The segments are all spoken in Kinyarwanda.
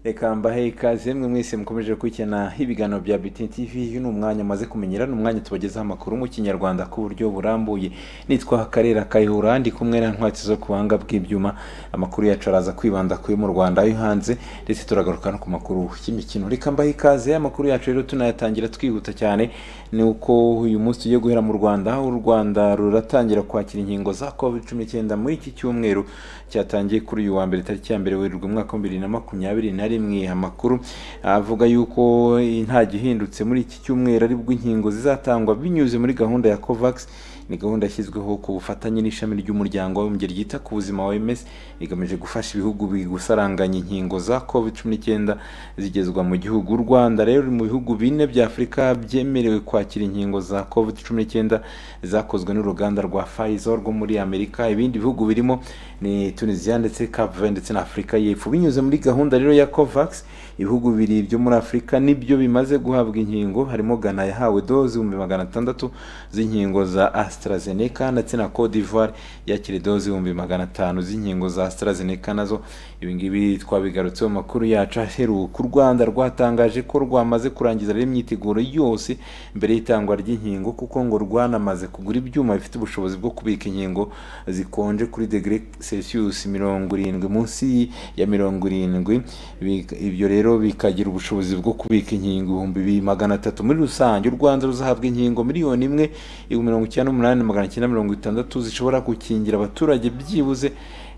reka mbahe ikaze mwe mwese mukomeje gukurikirana ibiganiro bya BTN TV uyu ni umwanya amaze kumenyera ni umwanya tubagezaho amakuru mu kinyarwanda ku buryo burambuye nitwa karera kayihura ndi kumwe na ntwatsi zo ku buhanga bw'ibyuma amakuru yacu araza kwibanda kuyo mu rwanda ayo hanze ndetse turagaruka no ku makuru y'imikino reka mbahe ikaze amakuru yacu rero tunayatangira twihuta cyane ni uko uyu munsi tugiye guhera mu rwanda u rwanda ruratangira kwakira inkingo za covid cumi n'icyenda muri iki cyumweru cyatangiye kuri uyu wa mbere tariki ya mbere werurwe umwaka wa bibiri na makumyabiri na rimwe amakuru avuga yuko nta gihindutse muri iki cyumweru aribwo inkingo zizatangwa binyuze muri gahunda ya covax ni gahunda yashyizweho ku bufatanye n'ishami ry'umuryango w'abibumbye ryita ku buzima wa OMS igamije gufasha ibihugu gusaranganya inkingo za covid cumi n'icyenda zigezwa mu gihugu u Rwanda rero mu bihugu bine bya Afurika byemerewe kwakira inkingo za covid cumi n'icyenda zakozwe n'uruganda rwa Pfizer rwo muri Amerika ibindi bihugu birimo ni Tunisia ndetse Cape Verde ndetse na Afurika y'Epfo binyuze muri gahunda rero ya Covax ibihugu bibiri byo muri Afurika nibyo bimaze guhabwa inkingo harimo Ghana yahawe doze ibihumbi magana atandatu z'inkingo za Astra AstraZeneca ndetse na Cote d'Ivoire yakira doze ibihumbi magana atanu z'inkingo za AstraZeneca nazo ibi ngibi twabigarutseho makuru yacu aheruka u Rwanda rwatangaje ko rwamaze kurangiza rero imyiteguro yose mbere y'itangwa ry'inkingo kuko ngo rwanamaze kugura ibyuma bifite ubushobozi bwo kubika inkingo zikonje kuri degre Celsius mirongo irindwi munsi ya mirongo irindwi ibyo rero bikagira ubushobozi bwo kubika inkingo ibihumbi magana atatu muri rusange u Rwanda ruzahabwa inkingo miliyoni imwe ibihumbi mirongo icyenda n'umunani umunani magana cyenda mirongo itandatu zishobora gukingira abaturage byibuze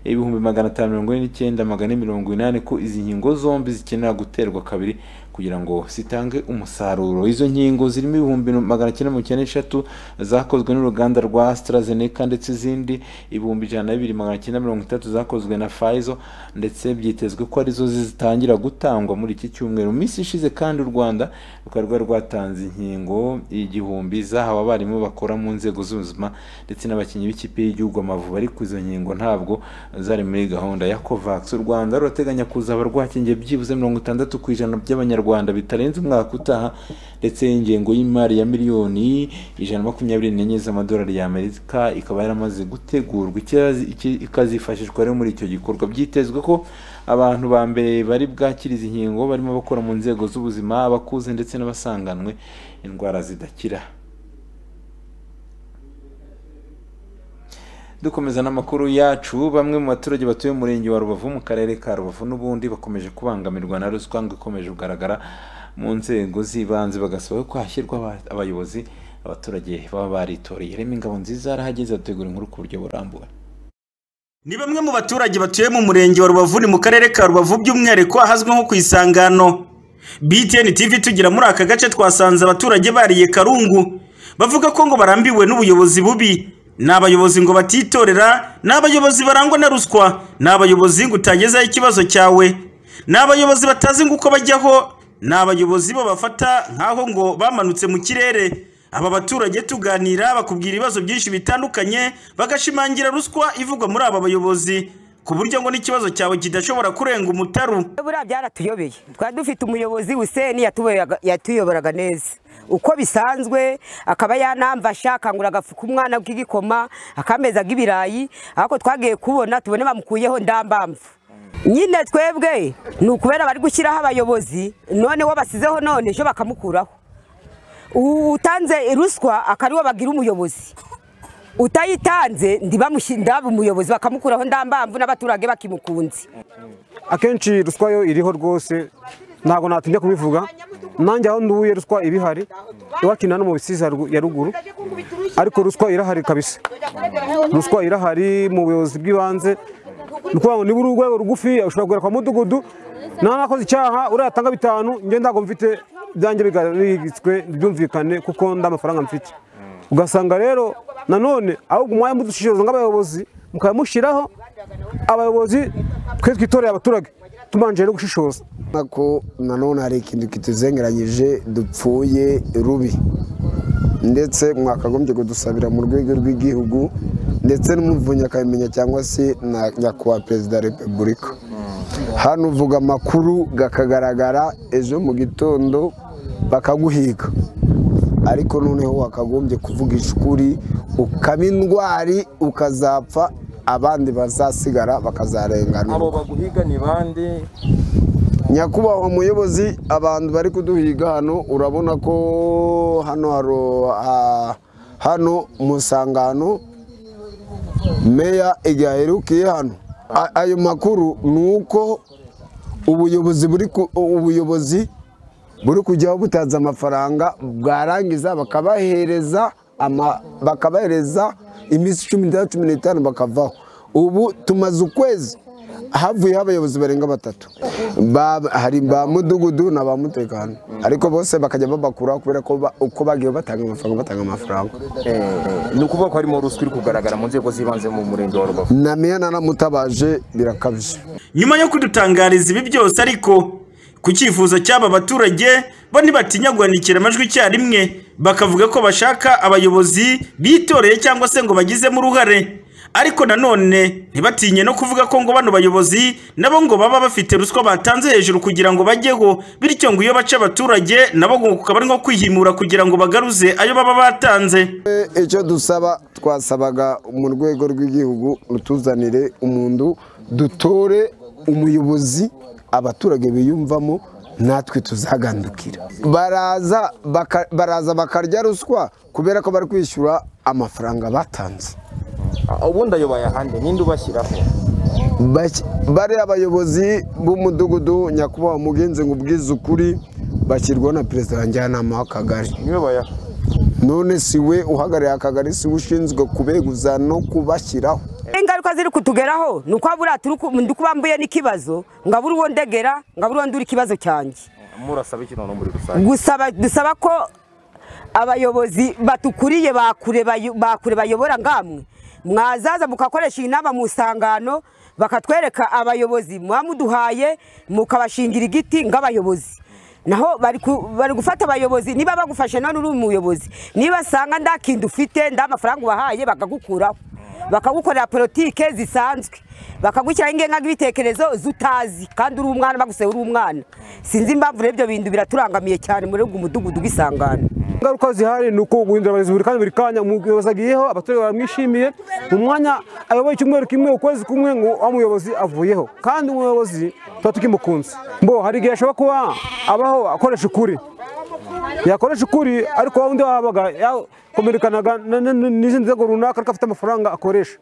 ibihumbi magana atanu mirongo ine n'icyenda magana mirongo inani ko izi nkingo zombi zikenera guterwa kabiri kugira ngo zitange umusaruro izo nkingo zirimo ibihumbi magana cyenda mirongo icyenda n'eshatu zakozwe n'uruganda rwa AstraZeneca ndetse izindi ibihumbi ijana na bibiri magana cyenda mirongo itatu zakozwe na Pfizer ndetse byitezwe ko arizo zitangira gutangwa muri iki cyumweru mu minsi ishize kandi u Rwanda rukaba rwari rwatanze inkingo igihumbi zahawe abarimu bakora mu nzego z'ubuzima ndetse n'abakinnyi b'ikipe y'igihugu Amavubi ariko izo nkingo ntabwo zari muri gahunda ya covax u rwanda rurateganya kuzaba rwakingiye byibuze mirongo itandatu ku ijana by'abanyarwanda bitarenze umwaka utaha ndetse ingengo y'imari ya miliyoni ijana makumyabiri n'enye z'amadolari y'amerika ikaba yaramaze gutegurwa ikazifashishwa rero muri icyo gikorwa byitezwe ko abantu ba mbere bari bwakira izi nkingo barimo abakora mu nzego z'ubuzima abakuze ndetse n'abasanganwe indwara zidakira dukomeza n'amakuru yacu bamwe mu baturage batuye umurenge wa rubavu mu karere ka rubavu n'ubundi bakomeje kubangamirwa na ruswa ngo ikomeje kugaragara mu nzego z'ibanze bagasaba ko hashyirwa abayobozi abaturage baba baritoreye remo ingabo nziza yarahageze ategura inkuru ku buryo burambuye ni bamwe mu baturage batuye mu murenge wa rubavu ni mu karere ka rubavu by'umwihariko ahazwi nko ku isangano BTN TV tugira muri aka gace twasanze abaturage bariye karungu bavuga ko ngo barambiwe n'ubuyobozi bubi ni abayobozi ngo batitorera ni abayobozi barangwa na ruswa ni abayobozi ngo utagezeho ikibazo cyawe ni abayobozi batazi ngo uko bajyaho ni abayobozi bo bafata nk'aho ngo bamanutse mu kirere aba baturage tuganira bakubwira ibibazo byinshi bitandukanye bagashimangira ruswa ivugwa muri aba bayobozi ku buryo ngo n'ikibazo cyawe kidashobora kurenga umutaru buriya byaratuyobeye twari dufite umuyobozi useni yatuyoboraga neza uko bisanzwe akaba yanamfasha akangura agafuka umwana k'igikoma akameza k'ibirayi ariko twagiye kubona tubone bamukuyeho ndambamvu nyine twebwe ni ukubera bari gushyiraho abayobozi noneho basizeho none ejo bakamukuraho utanze ruswa akariwo bagira umuyobozi utayitanze ndaba umuyobozi bakamukuraho ndambamvu n'abaturage bakimukunze akenshi ruswa yo iriho rwose ntabwo natinya kubivuga nanjye aho nduye ruswa ibihari iwacu no mu bisiza ya ruguru ariko ruswa irahari kabisa ruswa irahari mu buyobozi bw'ibanze ni ukuvuga ngo niba uri urwego rugufi ushobora kugera kwa mudugudu nta nakoze icyaha urayatanga bitanu njye ntabwo mfite ibyanjye bigitswe byumvikane kuko nda amafaranga mfite ugasanga rero nanone ahubwo umwanya mudushishikariza nk'abayobozi mukayamushyiraho abayobozi twe twitoreye abaturage tubanje no gushishoza ko nanone hari ikintu kituzengeranyije dupfuye rubi ndetse mwakagombye kudusabira mu rwego rw'igihugu ndetse n'umuvunyi akabimenya cyangwa se na nyakubahwa perezida wa repubulika hano uvuga amakuru akagaragara ejo mu gitondo bakaguhiga ariko noneho wakagombye kuvugisha ukuri ukaba indwari ukazapfa abandi bazasigara bakazarengana abo baguhiga ni bande nyakubahwa muyobozi abantu bari kuduhiga hano urabona ko hano haro- ha- hano mu nsangano meya igihe aherukiye hano A- ayo makuru ni uko ubuyobozi buri ku- ubuyobozi buri kujyaho butanze amafaranga bwarangiza bakabahereza ama- bakabahereza iminsi cumi n'itandatu cumi n'itanu bakavaho ubu tumaze ukwezi havuyeho abayobozi barenga batatu Ba- hari ba mudugudu na ba mutekano ariko bose bakajya babakuraho kubera ko ba- uko bagiye batanga amafaranga batanga amafaranga ni ukuvuga ko harimo ruswa iri kugaragara mu nzego z'ibanze mu murenge wa rubavu na meya naramutabaje birakabije nyuma yo kudutangariza ibi byose ariko ku cyifuzo cy'aba baturage bo ntibatinya guhanikira amajwi icyarimwe bakavuga ko bashaka abayobozi bitoreye cyangwa se ngo bagizemo uruhare ariko nanone ntibatinye no kuvuga ko ngo bano bayobozi nabo ngo baba bafite ruswa batanze hejuru kugira ngo bajyeho bityo ngo iyo baca abaturage nabo ngo kukaba ari nko kwihimura kugira ngo bagaruze ayo baba batanze icyo dusaba twasabaga mu rwego rw'igihugu rutuzanire umuntu dutore umuyobozi abaturage biyumvamo natwe tuzagandukira baraza baka- baraza bakarya ruswa kubera ko bari kwishyura amafaranga batanze Ah, ubundi ayo bayahande ninde ubashyiraho Bake- bariya abayobozi b'umudugudu nyakubahwa mugenzi ngo ubwize ukuri bashyirwaho na perezida wa njyanama w'akagari niwe bayaha none si we uhagarariye akagari si we ushinzwe kubeguza no kubashyiraho ingaruka ziri kutugeraho ni uko buriya turi ku- ndi kuba mbuye n'ikibazo ngo abure uwo ndegera ngo abure uwo ndura ikibazo cyanjye murasaba iki noneho muri rusange gusaba dusaba ko abayobozi batukuriye bakure bayo- bakure bayobora ngamwe mwazaza mukakoresha inama mu isangano bakatwereka abayobozi muba muduhaye mukabashingira igiti ng'abayobozi naho bari ku- bari gufata abayobozi niba bagufashe none uri umuyobozi niba asanga nda kintu ufite nda amafaranga ubahaye bakagukuraho bakagukorera politike zisanzwe bakagushyiraho ingenga y'ibitekerezo z'utazi kandi uri umwana baguse uri umwana sinzi impamvu rero ibyo bintu biraturangamiye cyane muri uyu mudugudu w'isangano ingaruka zihari ni uko guhindura abayobozi buri kanya buri kanya umuyobozi agiyeho abaturage baramwishimiye mu mwanya ayoboye icyumweru kimwe ukwezi kumwe ngo wa muyobozi avuyeho kandi umuyobozi tuba tukimukunze mbo hari igihe ashobora kuba abaho akoresha ukuri yakoresha ukuri ariko wa wundi wabaga yakomerekanaga na- na- na- n'izindi nzego runaka ariko afite amafaranga akoresha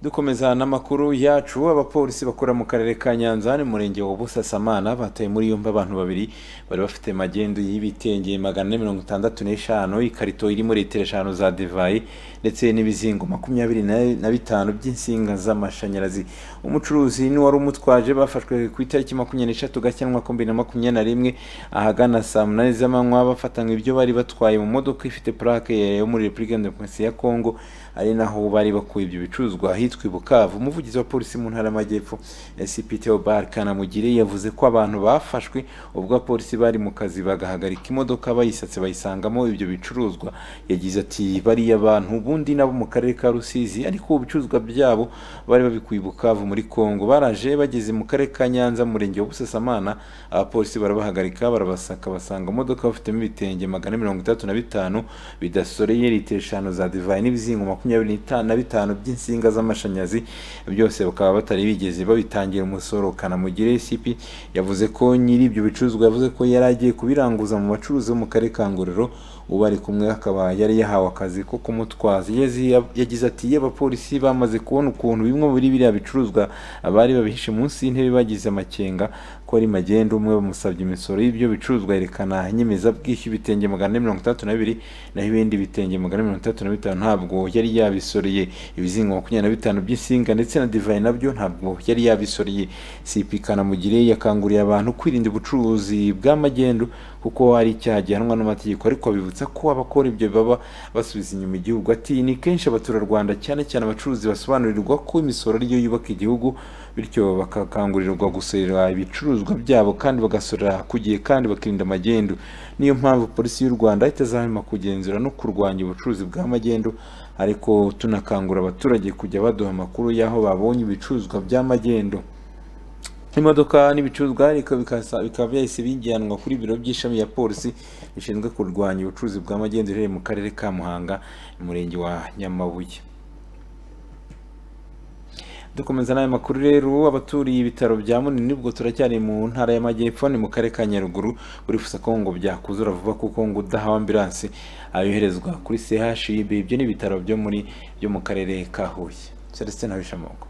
dukomeza n'amakuru yacu abapolisi bakora mu karere ka nyanza hano mu murenge wa busasamana bataye muri yombi abantu babiri bari bafite magendu y'ibitenge magana ane mirongo itandatu n'eshanu ikarito irimo litiro eshanu za divayi ndetse n'ibizingo makumyabiri na- na bitanu by'insinga z'amashanyarazi umucuruzi n'uwari umutwaje bafashwe ku itariki makumyabiri n'eshatu gashyantwa bibiri na makumyabiri na rimwe ahagana saa munani z'amanywa bafatanywe ibyo bari batwaye mu modoka ifite purake yo muri repubulika ya demokarasi ya kongo ari naho bari bakuye ibyo bicuruzwa ahitwa i bukavu umuvugizi wa polisi mu ntara y'amajyepfo cp theobald kanamugire yavuze ko abantu bafashwe ubwo abapolisi bari mu kazi bagahagarika imodoka bayisatse bayisangamo ibyo bicuruzwa yagize ati bariya bantu ubundi nabo mu karere ka rusizi ariko ibicuruzwa byabo bari babikuye i bukavu muri kongo baraje bageze mu karere ka nyanza mu murenge wa busasamana abapolisi barabahagarika barabasaka basanga imodoka bafitemo ibitenge magana ane mirongo itandatu na bitanu bidasoreye litiro eshanu za divayi n'ibizingo makumyabiri n'ita- na bitanu by'insinga z'amashanyarazi byose bakaba batari bigeze babitangira umusoro kanamugire cp yavuze ko nyiri ibyo bicuruzwa yavuze ko yari agiye kubiranguza mu bacuruzi bo mu karere ka ngororero ubu ari kumwe akaba yari yahawe akazi ko kumutwaza Yezi- yagize ati iyo abapolisi bamaze kubona ukuntu bimwe muri biriya bicuruzwa abari babihishe munsi y'intebe bagize amakenga ko ari magendu umwe bamusabye imisoro y'ibyo bicuruzwa yerekana inyemezabwishyu ibitenge magana ane mirongo itandatu na bibiri naho ibindi bitenge magana ane mirongo itandatu na bitanu ntabwo yari yabisoreye ibizingo makumyabiri na bitanu by'insinga ndetse na divayi nabyo ntabwo yari yabisoreye cp kanamugire yakanguriye abantu kwirinda ubucuruzi bw'amagendu kuko ari icyaha gihanwa n'amategeko ariko abibutsa ko abakora ibyo baba basubiza inyuma igihugu ati ni kenshi abaturarwanda cyane cyane abacuruzi basobanurirwa ko imisoro ariyo yubaka igihugu bityo bakakangurirwa gusorera ibicuruzwa byabo kandi bagasorera ku gihe kandi bakirinda amagendu niyo mpamvu polisi y'u rwanda itazahema kugenzura no kurwanya ubucuruzi bw'amagendu ariko tunakangura abaturage kujya baduha amakuru y'aho babonye ibicuruzwa by'amagendu imodoka n'ibicuruzwa ariko bikasa- bikaba byahise bijyanwa kuri biro by'ishami ya polisi rishinzwe kurwanya ubucuruzi bw'amagendu riherereye mu karere ka muhanga mu murenge wa nyamabuye dukomeza n'aya makuru rero abaturiye ibitaro bya munini ubwo turacyari mu ntara y'amajyepfo ni mu karere ka nyaruguru urifuza ko ngo byakuzura vuba kuko ngo udahawe ambilansi ayoherezwa kuri chib ibyo ni ibitaro byo muri byo mu karere ka huye celestin habishamungu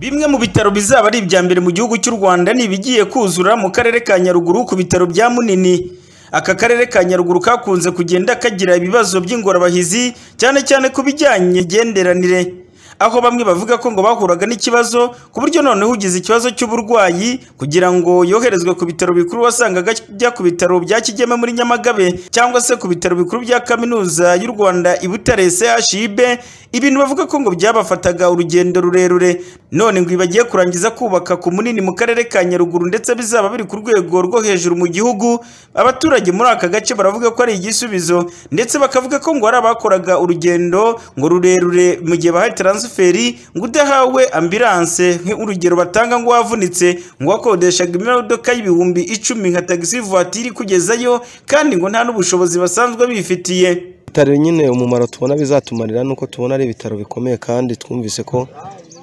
Bimwe mu bitaro bizaba ari ibya mbere mu gihugu cy'u Rwanda ni ibigiye kuzura mu karere ka Nyaruguru ku bitaro bya Munini. Aka karere ka Nyaruguru kakunze kugenda kagira ibibazo by'ingorabahizi cyane cyane ku bijyanye n'imigenderanire. Aho bamwe bavuga ko ngo bahuraga n'ikibazo ku buryo noneho ugize ikibazo cy'uburwayi kugira ngo yoherezwe ku bitaro bikuru wasangaga ajya ku bitaro bya Kigeme muri Nyamagabe cyangwa se ku bitaro bikuru bya Kaminuza y'u Rwanda i Butare CHUB ibintu bavuga ko ngo byabafataga urugendo rurerure none ngo bagiye kurangiza kubaka ku munini mu karere ka Nyaruguru ndetse bizaba biri ku rwego rwo hejuru mu gihugu abaturage muri aka gace baravuga ko ari igisubizo ndetse bakavuga ko ngo hari abakoraga urugendo ngo rurerure mu gihe bahaye taransiferi ngo udahawe ambilanse nk'urugero batanga ngo wavunitse ngo wakodeshaga imodoka y'ibihumbi icumi nka tagisi vuwatiri kugezayo kandi ngo nta n'ubushobozi basanzwe bifitiye ibitaro nyine umumaro tubona bizatumarira ni uko tubona ari ibitaro bikomeye kandi twumvise ko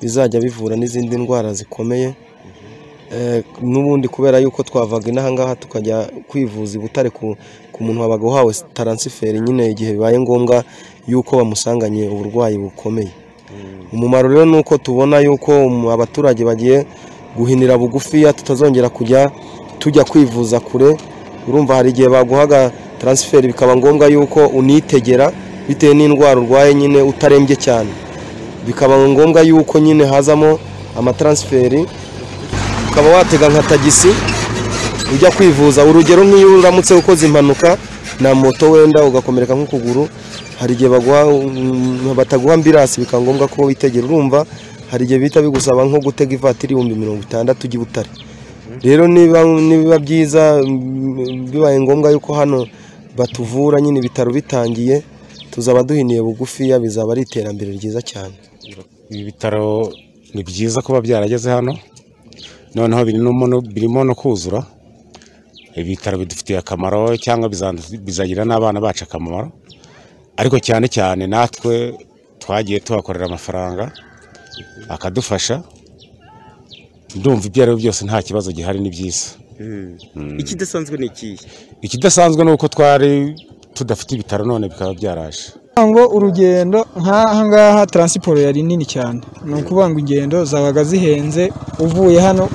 bizajya bivura n'izindi ndwara zikomeye Eh, n'ubundi kubera yuko twavaga inaha ngaha tukajya kwivuza i butare ku, ku muntu wabaga uhawe taransiferi nyine igihe bibaye ngombwa yuko bamusanganye uburwayi bukomeye umumaro rero ni uko tubona yuko um, abaturage bagiye guhinira bugufiya tutazongera kujya tujya kwivuza kure urumva hari igihe baguhaga taransiferi bikaba ngombwa yuko unitegera bitewe n'indwara urwaye nyine utarembye cyane bikaba ngombwa yuko nyine hazamo amataransiferi ukaba watega nka tagisi ujya kwivuza urugero nk'iyo uramutse ukoze impanuka na moto wenda ugakomereka nk'ukuguru hari igihe baguha mm, bataguha ambirasi bikaba ngombwa ko witegera urumva hari igihe bihita bigusaba nko gutega ivatiri ibihumbi mirongo itandatu ujya i butare rero niba nibiba byiza mm, bibaye ngombwa yuko hano batuvura nyine ibitaro bitangiye tuzaba duhiniye bugufiya bizaba ari iterambere ryiza cyane ibi bitaro ni byiza kuba byarageze hano noneho birimo no- birimo no kuzura ibitaro bidufitiye akamaro cyangwa bizandu- bizagirira n'abana bacu akamaro ariko cyane cyane natwe twagiye tuhakorera amafaranga akadufasha ndumva ibyo ari byo byose nta kibazo gihari ni byiza ikidasanzwe ni ikihe ikidasanzwe ni uko twari tudafite ibitaro none bikaba byaraje ngo urugendo nk'aha ngaha taransiporo yari nini cyane ni ukuvuga ngo ingendo zabaga zihenze uvuye hano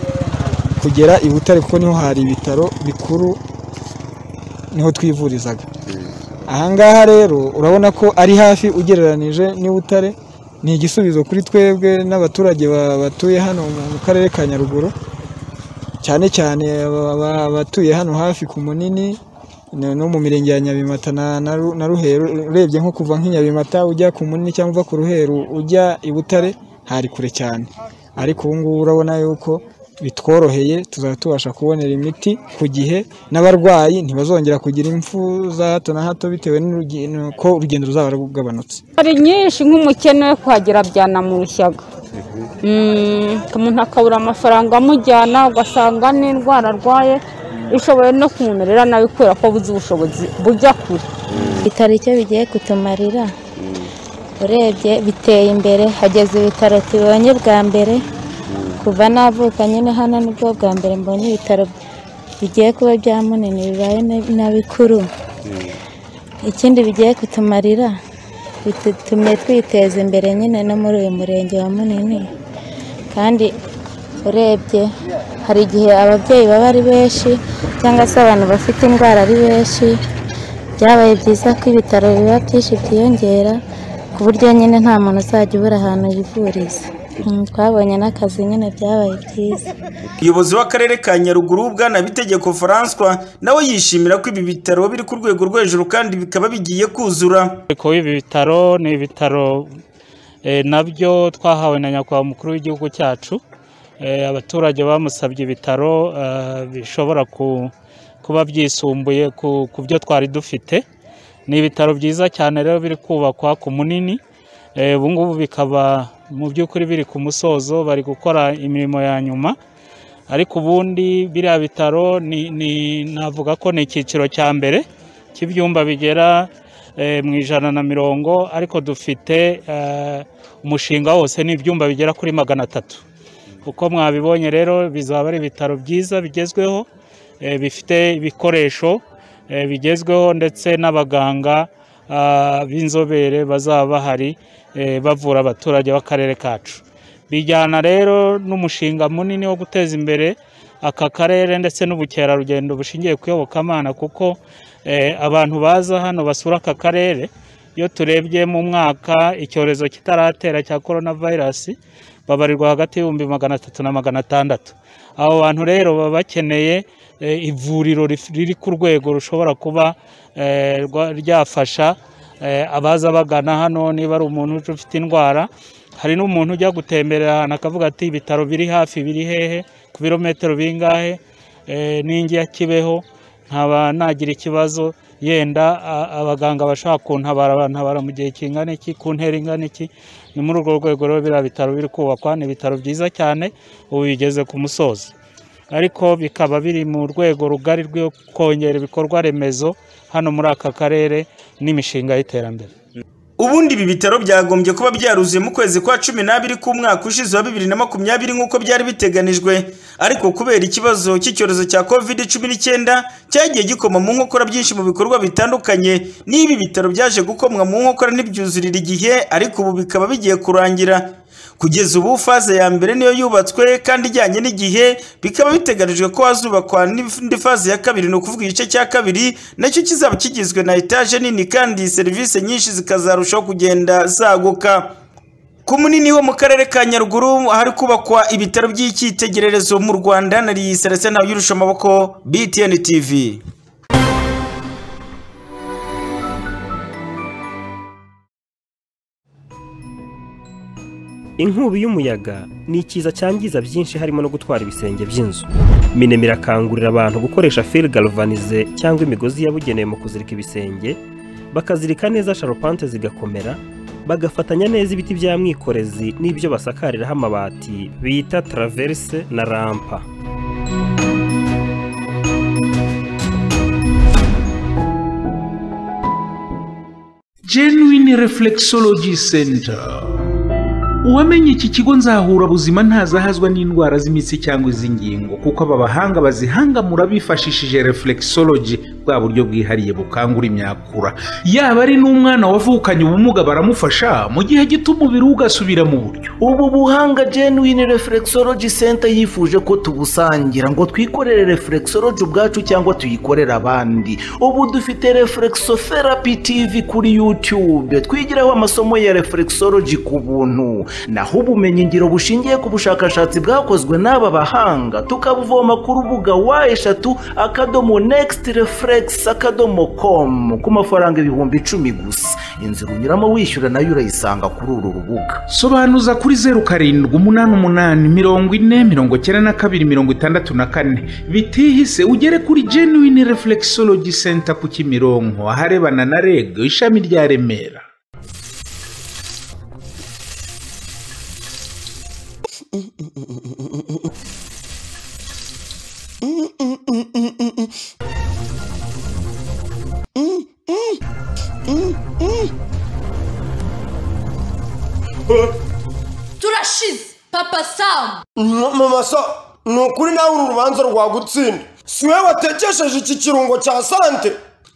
kugera i butare kuko niho hari ibitaro bikuru niho twivurizaga aha ngaha rero urabona ko ari hafi ugereranije n'i butare ni igisubizo kuri twebwe n'abaturage ba- batuye hano mu karere ka nyaruguru cyane cyane aba- aba- abatuye hano hafi ku munini no no mu mirenge ya nyabimata na na Ru- na ruheru urebye nko kuva nk'inyabimata ujya ku munini cyangwa uva ku ruheru ujya i butare hari kure cyane ariko ubu ngubu urabona yuko bitworoheye tuzaba tubasha kubonera imiti ku gihe n'abarwayi ntibazongera kugira impfu za hato na hato bitewe n'urugendo ko urugendo ruzaba rugabanutse hari nyinshi nk'umukene we kuhagera byanamurushyaga Mm, umuntu akabura amafaranga amujyana ugasanga n'indwara arwaye ishoboye no kumumerera nabi kubera ko buzi ubushobozi bujya kure ibitaro icyo bigiye kutumarira urebye biteye imbere hageze ibitaro tubonye bwa mbere kuva navuka nyine hano nibwo bwa mbere mbonye ibitaro bigiye kuba bya munini bibaye na- na bikuru ikindi bigiye kutumarira bitutumye twiteza imbere nyine no muri uyu murenge wa munini kandi urebye hari igihe ababyeyi baba ari benshi cyangwa se abantu bafite indwara ari benshi byabaye byiza ko ibitaro biba byinshi byiyongera ku buryo nyine nta muntu uzajya ubura ahantu yivuriza Mm, twabonye n'akazi nyine byabaye byiza umuyobozi w'akarere ka nyaruguru bwana bitegeko François nawe yishimira ko ibi bitaro biri ku rwego rwo hejuru kandi bikaba bigiye kuzura Ko ibi bitaro ni ibitaro eh, nabyo twahawe na nyakubahwa mukuru w'igihugu cyacu Eh, abaturage bamusabye ibitaro eh, bishobora ku- kuba byisumbuye ku ku byo twari dufite ni ibitaro byiza cyane rero biri kubakwa ku munini Eh, ubu ngubu bikaba mu by'ukuri biri ku musozo bari gukora imirimo ya nyuma ariko ubundi biriya bitaro ni, ni, navuga ko ni icyiciro cya mbere cy'ibyumba bigera eh, mu ijana na mirongo ariko dufite eh, umushinga wose ni ibyumba bigera kuri magana atatu uko mwabibonye rero bizaba ari ibitaro byiza bigezweho eh, bifite ibikoresho eh, bigezweho ndetse n'abaganga ah, b'inzobere bazaba bahari eh, bavura abaturage b'akarere kacu bijyana rero n'umushinga munini wo guteza imbere aka karere ndetse n'ubukerarugendo bushingiye ku iyobokamana kuko eh, abantu baza hano basura aka karere iyo turebye mu mwaka icyorezo kitaratera cya korona vayirasi babarirwa hagati y'ibihumbi magana atatu na magana atandatu abo bantu rero baba bakeneye eh, ivuriro rif- riri ku rwego rushobora kuba eh, rwa- ryafasha eh, abaza bagana hano niba ari umuntu uje ufite indwara hari n'umuntu ujya gutemberera ahantu akavuga ati ibitaro biri hafi biri hehe ku birometero bingahe Eh, ninjya kibeho nkaba nagira ikibazo yenda a- abaganga bashaka kuntabara bantabara mu gihe kingana iki ku ntera ingana iki ni muri urwo rwego rero biriya bitaro biri kubakwa ni ibitaro byiza cyane ubu bigeze ku musozo ariko bikaba biri mu rwego rugari rwo kongera ibikorwa remezo hano muri aka karere n'imishinga y'iterambere ubundi ibi bitaro byagombye kuba byaruzuye mu kwezi kwa cumi n'abiri k'umwaka ushize wa bibiri na makumyabiri nk'uko byari biteganijwe ariko kubera ikibazo cy'icyorezo cya covid cumi n'icyenda cyagiye gikoma mu nkokora byinshi mu bikorwa bitandukanye n'ibi bitaro byaje gukomwa mu nkokora ntibyuzurire igihe ariko ubu bikaba bigiye kurangira kugeza ubu faze ya mbere niyo yubatswe kandi ijyanye n'igihe bikaba biteganijwe ko hazubakwa n'indi faze ya kabiri ni ukuvuga igice cya kabiri nacyo kizaba kigizwe na etaje nini kandi serivisi nyinshi zikazarushaho kugenda zaguka ku munini wo mu karere ka nyaruguru ahari kubakwa ibitaro by'icyitegererezo mu rwanda nari serese nawe yurusha amaboko btn tv inkubi y'umuyaga ni ikiza cyangiza byinshi harimo no gutwara ibisenge by'inzu minema irakangurira abantu gukoresha fil galvanize cyangwa imigozi yabugenewe mu kuzirika ibisenge bakazirika neza sharupante zigakomera bagafatanya neza ibiti bya mwikorezi n'ibyo basakariraho amabati bita traverse na rampa genuine reflexology center uwamenye iki kigo nzahura buzima ntazahazwa n'indwara z'imitsi cyangwa iz'ingingo kuko aba bahanga bazihangamura bifashishije reflexology bwa buryo bwihariye bukangura imyakura yaba ari n'umwana wavukanye ubumuga baramufasha mu gihe gito umubiri we ugasubira mu buryo ubu buhanga genuine reflexology center yifuje ko tubusangira ngo twikorere reflexology ubwacu cyangwa tuyikorere abandi ubu dufite reflexotherapy tv kuri youtube twigiraho amasomo ya reflexology ku buntu naho ubumenyingiro bushingiye ku bushakashatsi bwakozwe n'aba bahanga tukabuvoma ku rubuga wa eshatu akadomo next reflex akadomo com ku mafaranga ibihumbi icumi gusa inzira unyuramo wishyura nayo urayisanga kuri uru rubuga sobanuza kuri zeru karindwi umunani umunani mirongo ine mirongo cyenda na kabiri mirongo itandatu na kane bitihise ugere kuri genuine reflexology center ku kimironko aharebana na reg ishami rya remera turashize papa samu mama sa ni ukuri nawe uru rubanza rwagutsinda si wowe watekesheje iki kirungo cya sante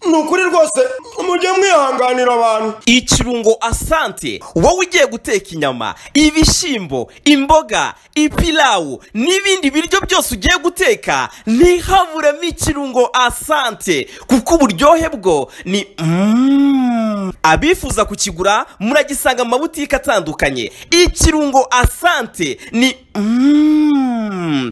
ni ukuri rwose mujye mwihanganira abantu ikirungo asante wowe ugiye guteka inyama ibishyimbo imboga ipilawu n'ibindi biryo byose ugiye guteka ntihaburemo ikirungo asante kuko uburyohe bwo ni Mm. abifuza kukigura muragisanga mu mabutike atandukanye ikirungo asante ni Mm.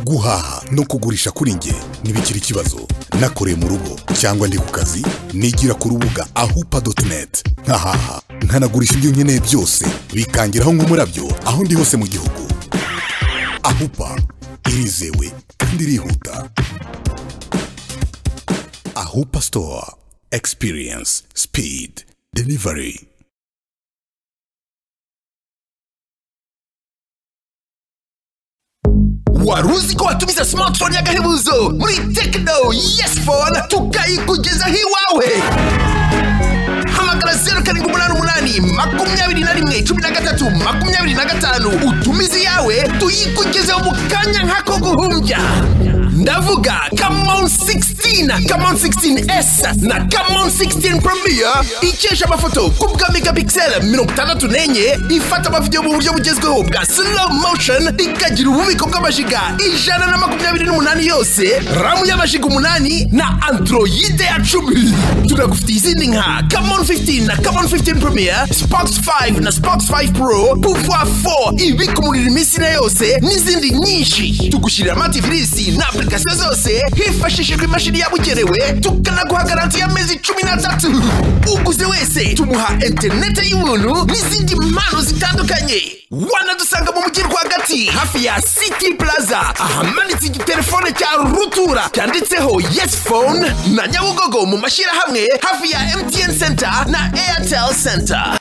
guhaha no kugurisha kuri nge ntibikiri ikibazo nakoreye mu rugo cyangwa ndi ku kazi nigira ku rubuga ahupa doti neti nkahaha nkanagurisha ibyo nkeneye byose bikangeraho nk'umurabyo aho ndi hose mu gihugu ahupa irizewe kandi irihuta ahupa sitowa experience speed delivery wari uzi ko watumiza smartphone y'agahebuzo muri tekino yesi fone tukayikugezaho iwawe hamagara zeru karindwi umunani umunani makumyabiri na rimwe cumi na gatatu makumyabiri na gatanu utumize iyawe tuyikugezeho mu kanya nk'ako guhumbya ndavuga kamon 16 kamon 16s na kamon 16 premier ikesha amafoto ku bwa megapixel mirongo itandatu n'enye ifata amavidewo mu buryo bugezweho bwa slow motion ikagira ububiko bw'amajiga ijana na makumyabiri n'umunani yose ramu y'amajiga umunani na androide ya cumi tunagufitiye izindi nka kamon 15 na kamon 15 premier spox 5 na spox 5 pro pouvoir 4 ibikumurira iminsi na yose n'izindi nyinshi tugushyirira amativisi na application zose hifashishijwe imashini yabugenewe tukanaguha garanti y'amezi cumi n'atatu uguze wese tumuha interineti y'ubuntu n'izindi mpano zitandukanye wanadusanga mu mujyi rwagati hafi ya city plaza ahamanitse igitelefone cya rutura cyanditseho yes phone na nyabugogo mu mashyirahamwe hafi ya mtn center na airtel center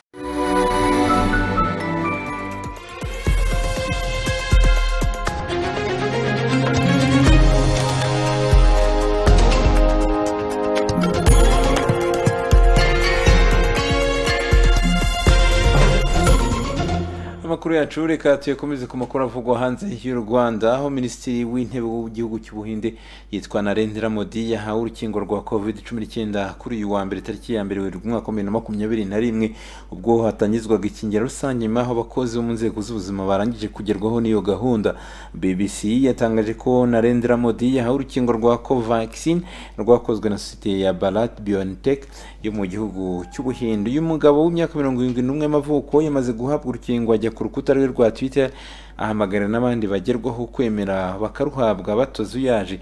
amakuru yacu reka tuyakomeze ku makuru avugwa hanze y'u rwanda aho minisitiri w'intebe w'igihugu cy'ubuhinde yitwa narendra modi yahawe urukingo rwa covid 19 kuri uyu wa mbere tariki ya mbere werurwe umwaka wa bibiri na makumyabiri na rimwe ubwo hatangizwaga ikingira rusange nyuma aho abakozi bo mu nzego z'ubuzima barangije kugerwaho n'iyo gahunda bbc yatangaje ko narendra modi yahawe urukingo rwa covaxin rwakozwe na sosiyete ya barat biontech yo mu gihugu cy'ubuhinde uyu mugabo w'imyaka mirongo irindwi n'umwe y'amavuko yamaze guhabwa urukingo ajya ku rukuta rwe rwa twitter ahamagara n'abandi bagerwaho kwemera bakaruhabwa batoze uyaje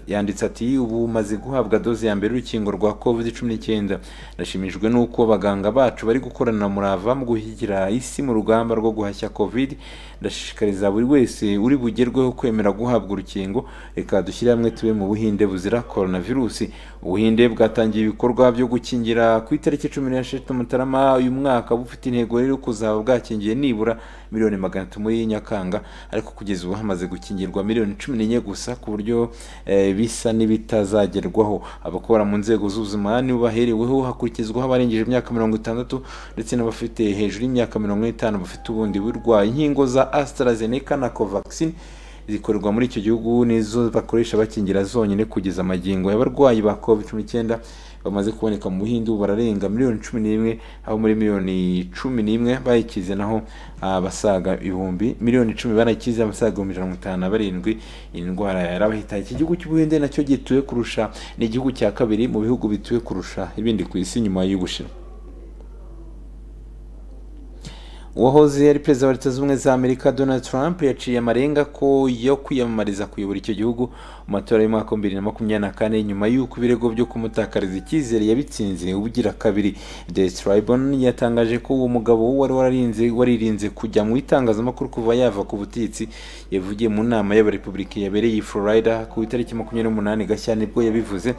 yanditse ati ubu umaze guhabwa doze ya mbere y'urukingo rwa covid cumi n'icyenda nashimishijwe n'uko abaganga bacu bari gukorana murava mu guhigira isi mu rugamba rwo guhashya covid ndashishikariza buri wese uri bugerweho kwemera guhabwa urukingo reka dushyire hamwe tube mu buhinde buzira coronavirus ubuhinde bwatangiye ibikorwa byo gukingira ku itariki cumi n'eshatu mutarama uyu mwaka bufite intego rero kuzaba bwakingiye nibura miliyoni magana atatu muri nyakanga ariko kugeza ubu hamaze gukingirwa miliyoni cumi n'enye gusa ku buryo bisa n'ibitazagerwaho abakora mu nzego z'ubuzima nibo bahereweho hakurikizwaho abarengeje imyaka mirongo itandatu ndetse n'abafite hejuru y'imyaka mirongo n'itanu bafite ubundi burwayi inkingo za AstraZeneca na Covaxin zikorerwa muri icyo gihugu nizo bakoresha bakingira zonyine kugeza amagingo y'abarwayi ba covid-19 bamaze kuboneka mu buhinde ubu bararenga miliyoni cumi n'imwe aho muri miliyoni cumi n'imwe bayikize naho abasaga ibihumbi miliyoni icumi barayikize abasaga ibihumbi ijana na mirongo itanu na barindwi iyi ndwara yarabahitanye iki gihugu cy'ubuhinde nacyo gituwe kurusha ni igihugu cya kabiri mu bihugu bituwe kurusha ibindi ku isi nyuma y'ubushinwa uwahoze ari perezida wa leta zunze ubumwe za amerika donald trump yaciye amarenga ko yo kwiyamamariza kuyobora icyo gihugu mu matora y'umwaka wa bibiri na makumyabiri na kane nyuma y'uko ibirego byo kumutakariza icyizere yabitsinze ubugira kabiri the tribune yatangaje ko uwo mugabo wari wararinze waririnze kujya mu itangazamakuru kuva yava ku butegetsi yavugiye mu nama y'abarepubulika yabereye i florida ku itariki makumyabiri n'umunani gashyantare nibwo yabivuze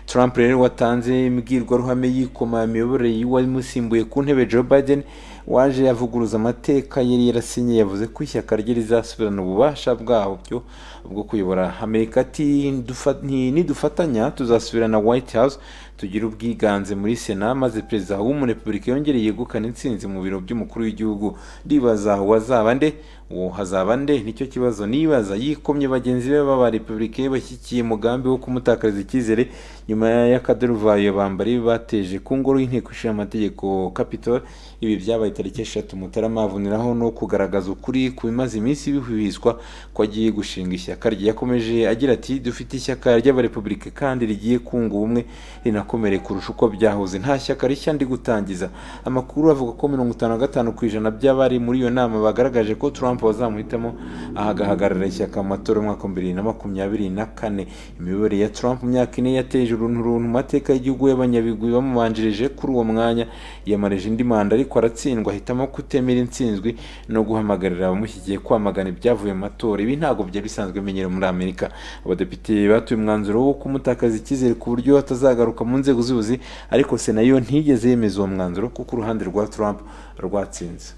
trump rero watanze imbwirwaruhame yikoma imiyoborere y'uwamusimbuye ku ntebe joe biden waje yavuguruza amateka yari yarasinye yavuze ko ishyaka rye rizasubirana ububasha bwabyo bwo kuyobora amerika ati nidufatanya tuzasubirana white house tugira ubwiganze muri sena maze perezida w'umurepubulika yongereye yegukana intsinzi mu biro by'umukuru w'igihugu ndibaza wazaba nde uwo hazaba nde nicyo kibazo nibaza yikomye bagenzi be b'aba repubulike bashyigikiye umugambi wo kumutakariza icyizere nyuma y'akaduruvayo bambari bateje ku ngoro y'inteko ishinga amategeko capitol ibi byabaye tariki eshatu mutarama avuniraho no kugaragaza ukuri ku bimaze iminsi bihuhizwa ko agiye gushinga ishyaka rye yakomeje agira ati dufite ishyaka ry'abarepubulika kandi rigiye kunga ubumwe rinakomeza rirakomereye kurusha uko byahoze nta shyaka rishya ndi gutangiza amakuru avuga ko mirongo itanu na gatanu ku ijana by'abari muri iyo nama bagaragaje ko Trump bazamuhitamo agahagarara ishyaka mu matora y'umwaka wa bibiri na makumyabiri na kane imiyoborere ya Trump mu myaka ine yateje urunturuntu mu mateka y'igihugu y'abanyabigwi bamubanjirije kuri uwo mwanya yiyamareje indi manda ariko aratsindwa ahitamo kutemera intsinzwi no guhamagarira abamushyigiye kwamagana ibyavuye mu matora ibi ntabwo byari bisanzwe bimenyerewe muri Amerika abadepite batuye umwanzuro wo kumutakaza icyizere ku buryo atazagaruka mu nzego z'ubuzi ariko sena yo ntiyigeze yemeza uwo mwanzuro kuko uruhande rwa Trump rwatsinze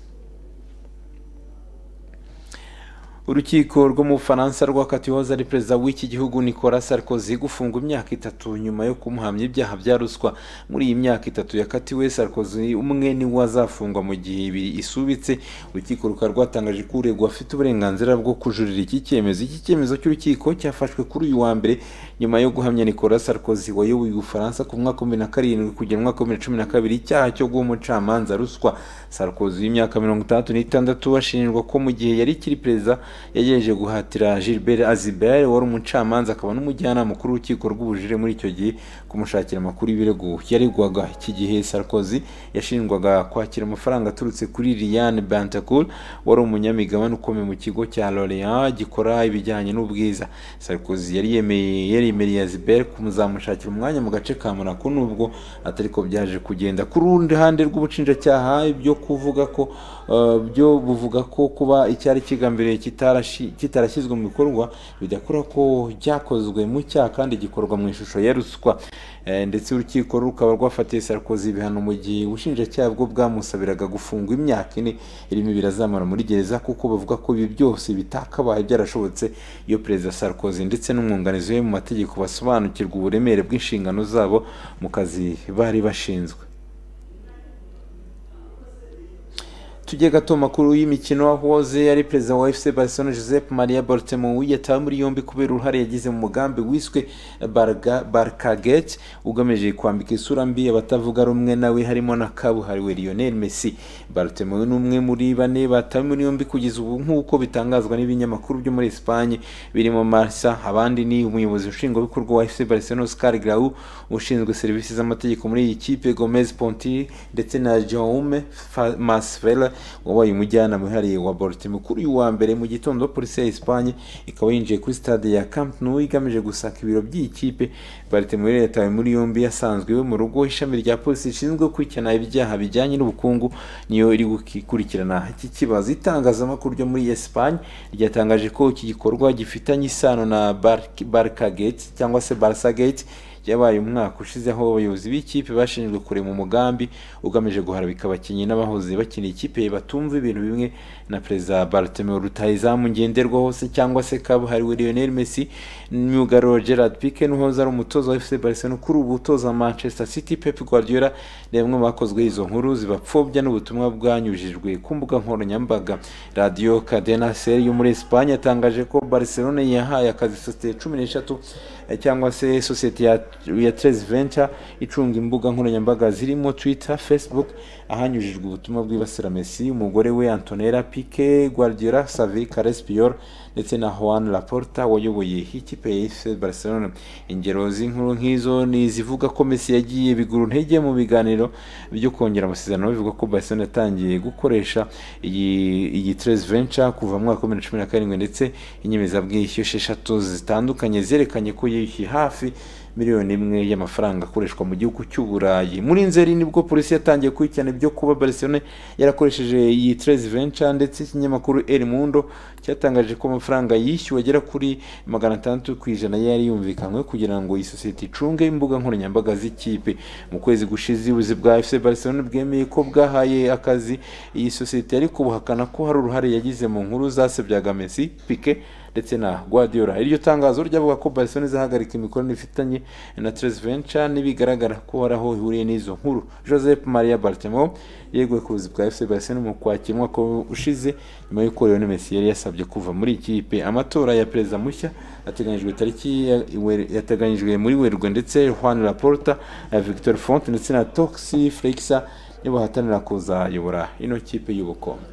urukiko rwo mu bufaransa rwakatiye uwahoze ari perezida w'iki gihugu nicolas sarkozy gufungwa imyaka itatu nyuma yo kumuhamya ibyaha bya ruswa muri iyi myaka itatu yakatiwe sarkozy umwe niwe azafungwa mu gihe ibiri isubitse urukiko rukaba rwatangaje ko uregwa afite uburenganzira bwo kujurira iki cyemezo iki cyemezo cy'urukiko cyafashwe kuri uyu wa mbere nyuma yo guhamya nicolas sarkozy wayoboye ubufaransa ku mwaka wa bibiri na karindwi kugera mu mwaka wa bibiri na cumi na kabiri icyaha cyo guha umucamanza ruswa sarkozy w'imyaka mirongo itandatu n'itandatu ashinjwa ko mu gihe yari ikiri perezida yagerageje guhatira gilbert azibert wari umucamanza akaba n'umujyanama mukuru w'urukiko rw'ubujire muri icyo gihe kumushakira amakuru y'ibirego yaregwaga iki gihe sarkozy yashinjwaga kwakira amafaranga aturutse kuri liliane bantacool wari umunyamigabane ukomeye mu kigo cya lorean gikora ibijyanye n'ubwiza sarkozy yari yemeye yaremereye azibert kumuzamushakira umwanya mu gace ka monaco nubwo atariko byaje kugenda ku ruhande rw'ubucinjacyaha ibyo kuvuga ko uh, byo buvuga ko kuba icyari kigambiriye kitarashi- kitarashyizwe mu bikorwa bidakora ko byakozwe mu cyaha kandi gikorwa mu ishusho ya ruswa Eh, ndetse urukiko rukaba rwafatiye sarkozy ibihano mu gihe ubushinjacyaha bwo bwamusabiraga gufungwa imyaka ine irimo ibiri azamara muri gereza kuko bavuga ko ibi byose bitakabaye byarashobotse iyo perezida sarkozy ndetse n'umwunganizi we mu mategeko basobanukirwa uburemere bw'inshingano zabo mu kazi bari bashinzwe tujye gato makuru y'imikino wahoze ari perezida wa fc barcelona joseph maria bartemu yatawe muri yombi kubera uruhare yagize mu mugambi wiswe Barga- barkagate ugamije kwambika isura mbi abatavuga rumwe nawe harimo na kabuhariwe lionel messi bartemu ni umwe muri bane batawe muri yombi kugeza ubu nk'uko bitangazwa n'ibinyamakuru byo muri esipanye birimo marsa abandi ni umuyobozi nshingwabikorwa wa fc barcelona oscar grau ushinzwe serivisi z'amategeko muri iyi kipe gomez ponti ndetse na jaume Fa- masvela wabaye umujyanama wihariye wa Baltimore kuri uyu wa mbere mu gitondo polisi ya Espagne ikaba yinjiye kuri stade ya Camp Nou igamije gusaka ibiro by'iyi kipe Baltimore yatawe muri yombi yasanzwe iwe mu rugo ishami rya polisi rishinzwe gukurikirana ibyaha bijyanye n'ubukungu niyo iri gukurikirana iki kibazo itangazamakuru ryo muri Espagne ryatangaje ko iki gikorwa gifitanye isano na Barca- Barca Gate cyangwa se Barca Gate yabaye umwaka ushize aho abayobozi b'ikipe bashinjwe kurema umugambi ugamije guharabika abakinnyi n'abahoze bakina ikipe batumva ibintu bimwe na perezida Bartomeu rutahizamu ngenderwaho se cyangwa se kabuhariwe Lionel Messi myugariro Gerard Pique n'uhoze ari umutoza wa FC Barcelona kuri ubu utoza Manchester City Pep Guardiola ni bamwe mu bakozwe izo nkuru zibapfobya n'ubutumwa bwanyujijwe ku mbuga nkoranyambaga Radio Cadena Ser yo muri Espagne yatangaje ko Barcelona yahaye akazi sosiyete cumi n'eshatu eh, cyangwa se sosiyete ya, ya Trez Venture icunga imbuga nkoranyambaga zirimo Twitter, Facebook ahanyujijwe ubutumwa bwibasira Messi, umugore we Antonella Pique, Guardiola, Xavi, Carles Puyol ndetse na Juan Laporta wayoboye ikipe ya FC Barcelona. Ingero z'inkuru nk'izo ni izivuga ko Messi yagiye biguru ntege mu biganiro byo kongera amasezerano bivuga ko Barcelona yatangiye gukoresha iyi iyi Trez Venture kuva mu mwaka wa 2017 ndetse inyemezabwishyu esheshatu zitandukanye zerekanye ko yishyuye hafi miliyoni imwe y'amafaranga akoreshwa mu gihugu cy'u Burayi muri Nzeri nibwo polisi yatangiye gukurikirana ibyo kuba Barcelona yarakoresheje iyi Trez Venture ndetse ikinyamakuru El Mundo cyatangaje ko amafaranga yishyuwe agera kuri magana atandatu ku ijana yari yumvikanywe kugira ngo iyi sosiyete icunge imbuga nkoranyambaga z'ikipe mu kwezi gushize ubuyobozi bwa FC Barcelona bwemeye ko bwahaye akazi iyi sosiyete ariko buhakana ko hari uruhare yagize mu nkuru zasebyaga Messi Pique ndetse na Guardiola iryo tangazo ryavuga ko Barcelona izahagarika imikoranire ifitanye na Tres Venture ntibigaragara ko hari aho ihuriye n'izo nkuru Joseph Maria Bartomeu yeguye ku buzi bwa FC Barcelona mu kwakira umwaka ushize nyuma y'uko Lionel Messi yari yasabye kuva muri iyi kipe amatora ya perezida mushya ateganyijwe tariki ya- Wer- yateganyijwe muri Werurwe ndetse Juan Laporta na Victor Font ndetse na Toxi Flexa nibo bahatanira kuzayobora ino kipe y'ubukombe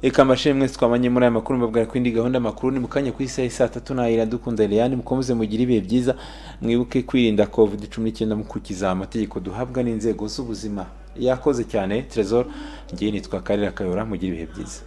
Eka mashimwe twamanye muri aya makuru mbabwira ko indi gahunda makuru ni mukanya ku isaha saa tatu nahira dukunda Eliane mukomeze mugire ibihe byiza mwibuke kwirinda covid 19 mukukiza amategeko duhabwa n'inzego z'ubuzima yakoze cyane Trezor ngiye nitwa Karira Kayora mugire ibihe byiza